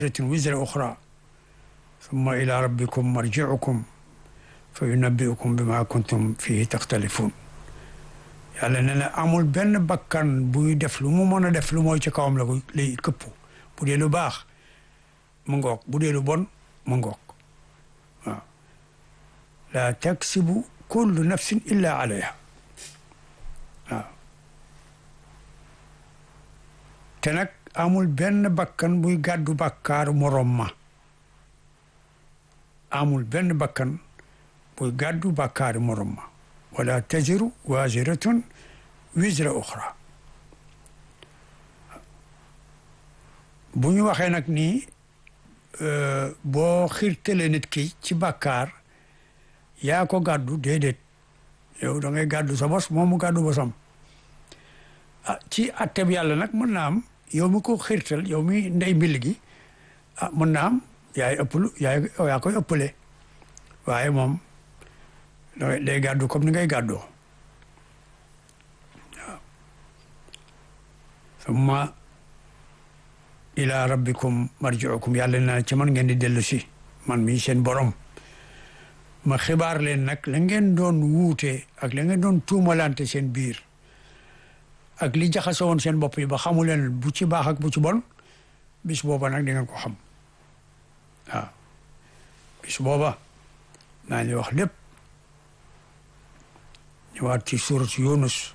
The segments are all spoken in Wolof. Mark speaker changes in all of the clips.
Speaker 1: wizra uxra summa ila rabbikum marjiukum fa yunabbiukum bima kuntum fihi taxtalifun yàlla ne na amul benn bakkan buy def lu mu mën a def lu mooy ci kawam la ko lay këpp bu dee lu baax mu ngoog bu dee lu bon mu ngoog waaw laa taksibu kullu nafsin illa alayha waaw te nag amul benn bakkan buy gàddu bakkaaru morom ma amul benn bakkan buy gàddu bakkaaru morom ma wala taziru waziratun wizra uxra bu ñu waxee nag nii boo xiirtale nit ki ci bàkkaar yaa ko gàddu déedéet yow da ngay gàddu sa bos moom mu gàddu bosam ah ci atteb yàlla nag mën naa am yow mi ko xiirtal yow mi ndey mbill gi ah mën naa am yaay ëpplu yaay yaa koy ëppale waaye moom day gàddu comme ni ngay gàddoo waaw summa ila rabbikum marjiukum yàlla na ci man ngeen di dellu si man mii seen borom ma xibaar leen nag la ngeen doon wuute ak la ngeen doon tuumalante seen biir ak li jaxase woon seen bopp yi ba xamu leen bu ci baax ak bu ci bon bis booba nag di ngeen ko xam waaw bis booba naa ñu wax lépp ñëwaat ci surat Yunus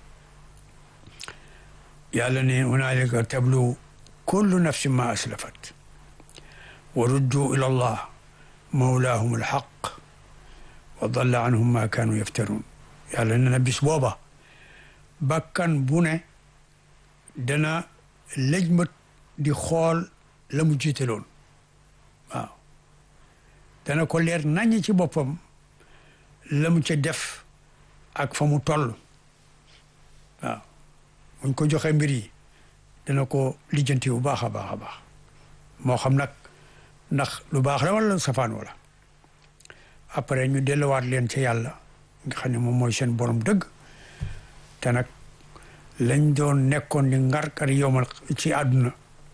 Speaker 1: yàlla ne hunaalika tablu kullu nafsin ma aslafat wa ruddu ila allah mawlaahum alxaq wa dalla anhum ma kaanu yaftaruun yàlla ne na bis booba bakkan bu ne dana lëjmat di xool la mu jiitaloon waaw dana ko leer naññ ci boppam la mu ca def ak fa mu toll waaw buñ ko joxe mbir yi dana ko lijjanti bu baax a baax a baax moo xam nag ndax lu baax la wala safaan wala après ñu delluwaat leen ca yàlla nga xam ne moom mooy seen borom dëgg te nag lañ doon nekkoon di ngarkar yomal ci àdduna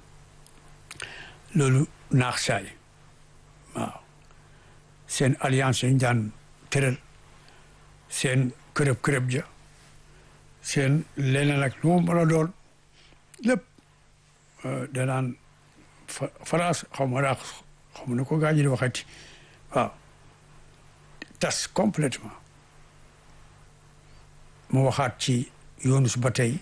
Speaker 1: loolu naax saay waaw seen alliance yañ daan tëral seen kërëb kërëb ja seen leneen ak lu mu mën a doon lépp danaan France xaw ma daa xaw ma ne ko gaa ji di waxati waaw tas complètement mu waxaat ci Yunus ba tey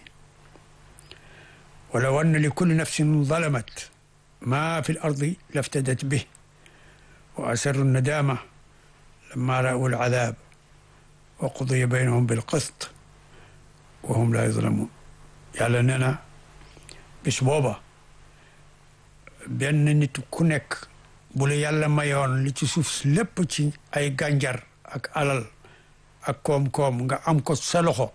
Speaker 1: wala wanna li kulli nafsin zalamat ma fi l ardi laftadat bih wa asarru nadama lamma ra'u al adab wa qudiya baynahum bil qist wa hum la yuzlamun yàlla nee na bis booba benn nit ku nekk bu la yàlla mayoon li ci suuf lépp ci ay gànjar ak alal ak koom-koom nga am ko sa loxo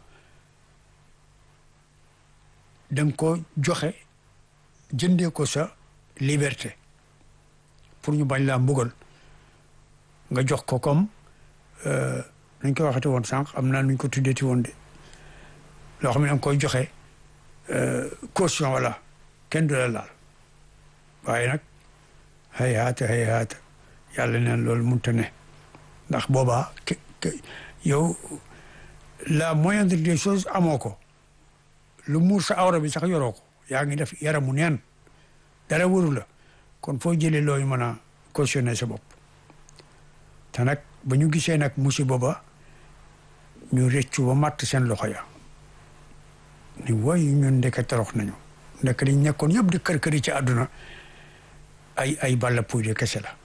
Speaker 1: danga ko joxe jëndee ko sa liberté pour ñu bañ laa mbugal nga jox ko comme nuñ ko waxete woon sànq am naa nuñ ko tuddeeti woon de loo xam ne danga koy joxe caution wala kenn du la laal waaye nag hay haata hay haata yàlla neen loolu munta ne ndax boobaa yow la moindre des choses amoo ko lu muur sa awra bi sax yoroo ko yaa ngi def yaramu neen dara wëru la kon foo jëlee looyu mën a cautionner sa bopp te nag ba ñu gisee nag musiba ba ñu rëccu ba matt seen loxo ya ni woy ñun ndeke torox nañu ndek liñ nekkoon yëpp di kër këri ci àdduna ay ay balla puy de kese la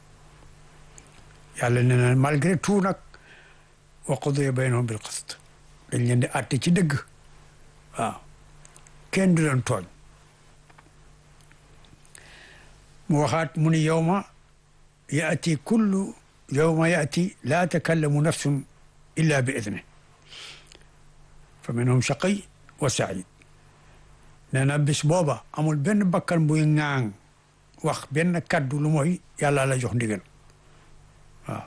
Speaker 1: yàlla nee na malgré tout nag wa qudiya baynahum bil qist dañ leen di àtte ci dëgg waaw kenn du leen tooñ mu waxaat mu ni yawma yaati kullu yawma yaati laa takallamu nafsun illa bi idni fa minhum shaqi wa said nee na bis booba amul benn bakkan buy ŋaang wax benn kaddu lu mooy yàlla la jox ndigal waaw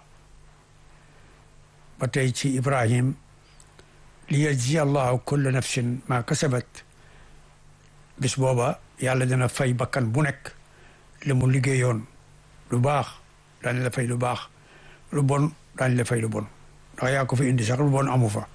Speaker 1: ba tey ci Ibrahim li yajzi allahu kulla nafsin ma kasabat bis booba yàlla dina fay bakkan bu nekk li mu liggéeyoon lu baax daañ la fay lu baax lu bon daañ la fay lu bon ndax yaa ko fi indi sax lu bon amu fa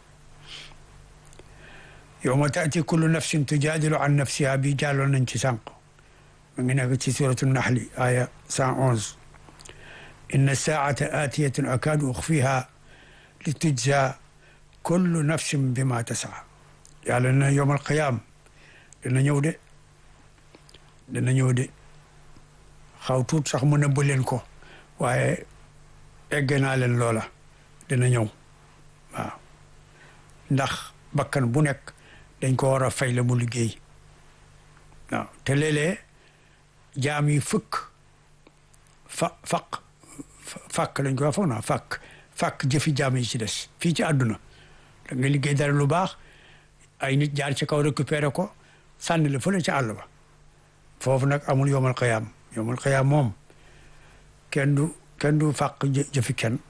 Speaker 1: yawma taati kullu nafsin tujaadilu an nafsiha bi jàlloon nañ ci sànq mu ngi nekk ci suratu naxli aya cent onze inna saata aatiyatun akaadu uxfiha li tujza kullu nafsin bima tasaa yàlla na yowmal qiyaam dina ñëw de dina ñëw de xaw tuut sax mu nëbb leen ko waaye egg naa leen loola dina ñëw waaw ndax bakkan bu nekk dañ ko war a fay la mu liggéey waaw te léeg-léeg jaam yi fëkk fa faq fàkk lañ ko wax foog naa fàkk fàkk jëfi jaam yi ci des fii ci àdduna da nga liggéey dara lu baax ay nit jaar ci kaw récupéré ko sànni la fële ci àll ba foofu nag amul yomal xiyaam yomal xiyaam moom kenn du kenn du fàq jëfi kenn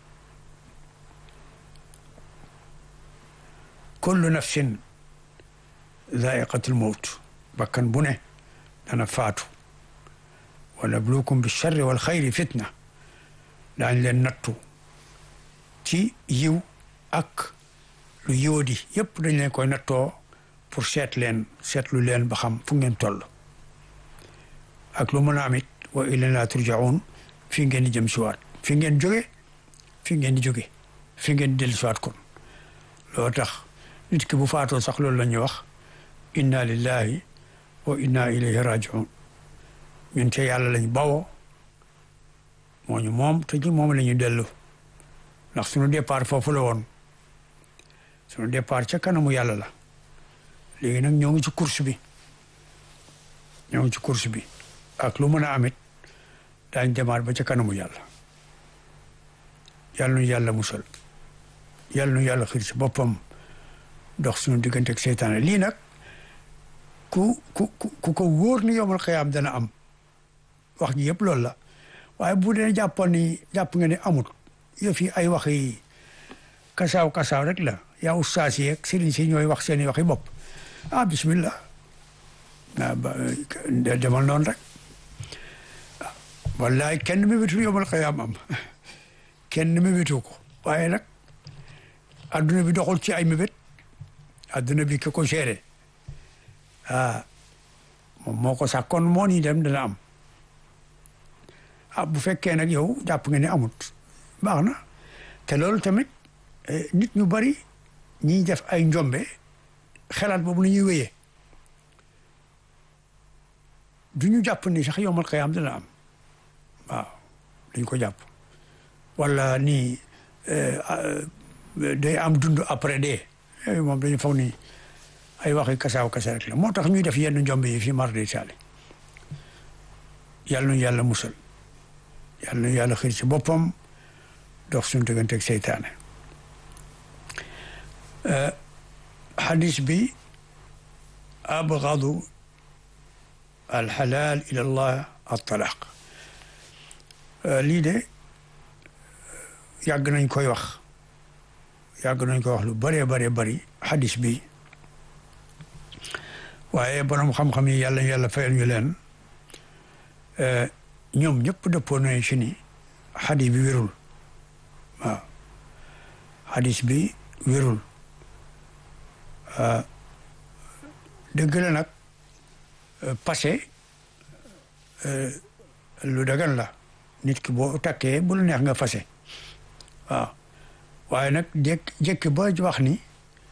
Speaker 1: kullu nafsin zaiqatul mawt bakkan bu ne dana faatu wa nabluukum bi charri wal xayri fitna daañ leen nattu ci yiw ak lu yiwadi yëpp dañ leen koy nattoo pour seet leen seetlu leen ba xam fu ngeen toll ak lu mën a amit wa ilayna turjaun fii ngeen di jëm siwaat fi ngeen jóge fi ngeen di jóge fi ngeen di dellu siwaat kon loo tax nit ki bu faatoo sax loolu la ñuy wax inna lillahi wa inna ilayhi rajiun ñun te yàlla lañ bawoo moo ñu moom te ñu moom la ñu dellu ndax suñu départ foofu la woon suñu départ ca kanamu yàlla la léegi nag ñoo ngi ci course bi ñoo ngi ci course bi ak lu mën a amit daañ demaat ba ca kanamu yàlla yàlla nu yàlla musal yàlla nu yàlla xiir ci boppam dox suñu diggante ak seytaane lii nag ku ku ku ko wóor ni yowmal xiyaam dana am wax ji yëpp loolu la waaye bu dee jàppoon ni jàpp nga ne amut yëf yi ay wax yi kasaaw kasaaw rek la yaa ustaas yi ak sëriñ si ñooy wax seen i waxi bopp ah bismillah ah ba demal noonu rek wallaay kenn mébétu yowmal xiyaam am kenn mébétu ko waaye nag adduna bi doxul ci ay mébét adduna bi ki ko géré ah moom moo ko sàkkoon moo ni dem dana am ah bu fekkee nag yow jàpp nga ne amut baax na te loolu tamit nit ñu bari ñiy def ay njombe xelaat boobu la ñuy wéyee du ñu jàpp ni sax yowmal xiyaam dana am waaw dañ ko jàpp wala nii day am dund après dee yooyu moom dañu foog ni ay waxi kasaaw kasa rek la moo tax ñuy def yenn njombe yi fi mar de taali yàlla nu yàlla musal yàlla nu yàlla xiir ci boppam dox suñu diggante ak seytaane xadis bi abgadu alxalaal ila allah altalaq lii de yàgg nañ koy wax yàgg nañ koy wax lu bëree bëree bëri xadis bi waaye borom xam-xam yi yàlla yàlla fayal ñu leen ñoom ñëpp dëppoo nañ ci ni xadis bi wérul waaw xadis bi wérul dëgg la nag passé lu dagan la nit ki boo takkee bu la neex nga fase waaw waaye nag jékk jékki ba wax ni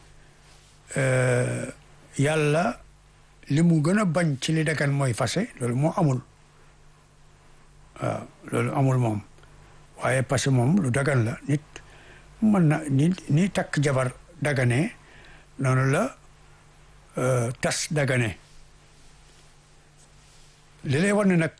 Speaker 1: yàlla li mu gën a bañ ci li dagan mooy fase loolu moo amul waaw loolu amul moom waaye passé moom lu dagan la nit mën na ni ni takk jabar dagane noonu la tas dagane li lay wan ne nag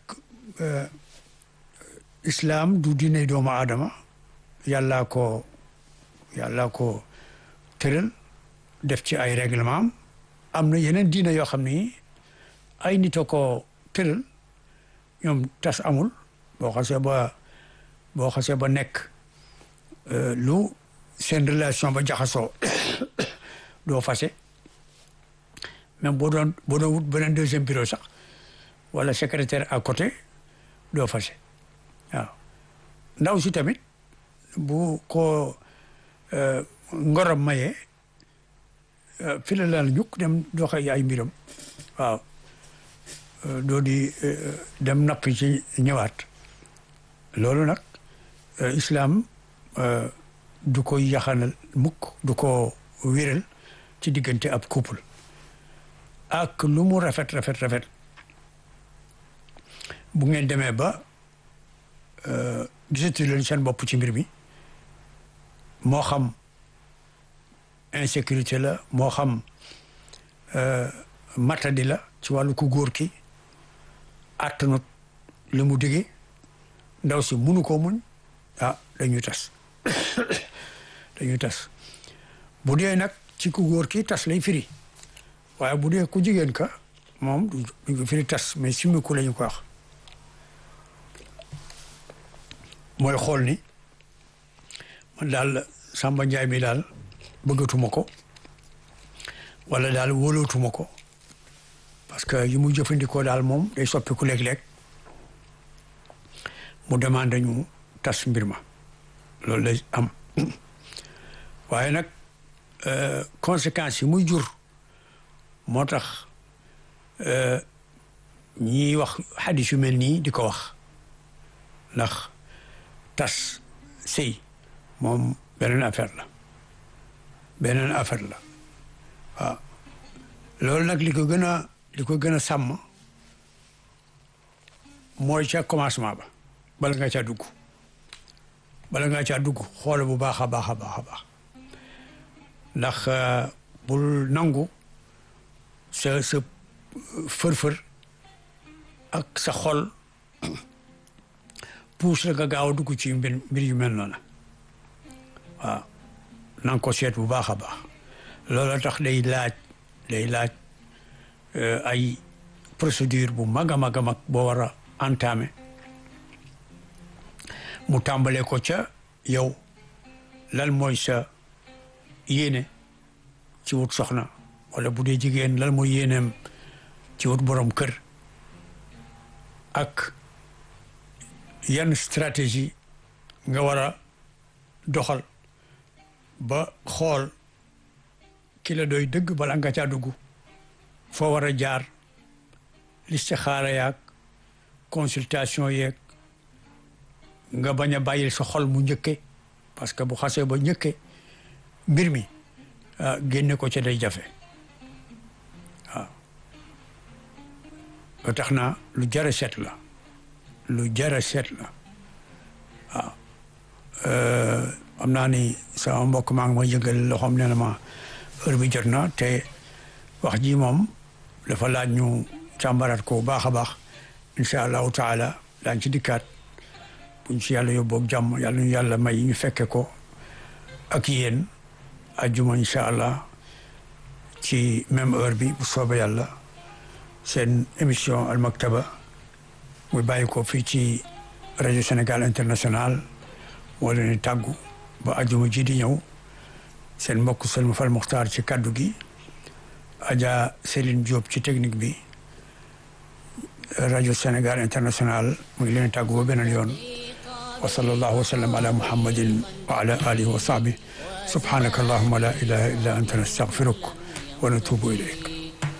Speaker 1: islaam du diine doomu aadama yàllaa ko yàllaa ko tëral def ci ay règlement am na yeneen diine yoo xam ni ay nit a ko tëral ñoom tas amul boo xasee ba boo xasee ba nekk lu seen relation ba jaxasoo doo fase même boo doon boo doon wut beneen deuxième bureau sax wala secrétaire à côté doo fase waaw ndaw si tamit bu ko ngorom mayee fi la laal ñukk dem doxe ay mbiram waaw doo di dem nappi ci ñëwaat loolu nag islam du ko yaxanal mukk du ko wéral ci diggante ab couple ak lu mu rafet rafet rafet bu ngeen demee ba gisatu leen seen bopp ci mbir mi moo xam insécurité la moo xam matadi la ci wàllu ku góor ki attanut li mu digee ndaw si munu koo muñ ah dañuy tas dañuy tas bu dee nag ci ku góor ki tas lay firi waaye bu dee ku jigéen ka moom du ko firi tas mais simiku la ñu ko wax mooy xool ni man daal Samba Njaay mi daal bëggatuma ko wala daal wóolootuma ko parce que yi mu jëfandikoo daal moom day soppiku léeg-léeg mu demande ñu tas mbir ma loolu lay am waaye nag conséquences yi muy jur moo tax ñiy wax xadis yu mel nii di ko wax ndax tas sëy moom beneen affaire la beneen affaire la waaw loolu nag li ko gën a li ko gën a sàmm mooy ca commencement ba bala nga caa dugg bala nga caa dugg xoole bu baax a baax a baax a baax ndax bul nangu sa sa fër-fër ak sa xol puus la nga gaaw a dugg ci mbir mbir yu mel noonu waaw na nga ko seet bu baax a baax loolu tax day laaj day laaj ay procédure bu mag a mag a mag boo war a entamé mu tàmbalee ko ca yow lan mooy sa yéene ci wut soxna wala bu dee jigéen lan mooy yéeneem ci wut borom kër ak yan stratégie nga war a doxal ba xool ki la doy dëgg bala nga caa dugg foo war a jaar listixaara yaag consultation yeeg nga bañ a bàyyil sa xol mu njëkke parce que bu xasee ba njëkke mbir mi génne ko ca day jafe waaw ba tax na lu jara seet la lu jara seet la waaw am naa ni sama mbokk maa ngi ma yëngal loxoom nee na ma heure bi jot na te wax ji moom dafa laaj ñu càmbaraat ko bu baax a baax incha allahu taala daañ ci dikkaat buñ ci yàlla yóbboog jàmm yàlla ñu yàlla may ñu fekke ko ak yéen ajjuma incha allah ci même heure bi bu soobee yàlla seen émission al maktaba muy bàyyi ko fii ci rajo Sénégal international moo leen di tàggu ba ajjuma ji di ñëw seen mbokk Selma Fall Muxtaar ci kaddu gi Adja Céline Diop ci technique bi rajo Sénégal international mu ngi leen tàggu ba beneen yoon wa sallallahu wa sallam ala muhammadin wa ala alihi wa sahbihi subhanaka allahumma la ilaha illa anta nastaghfiruk wa natubu ilayk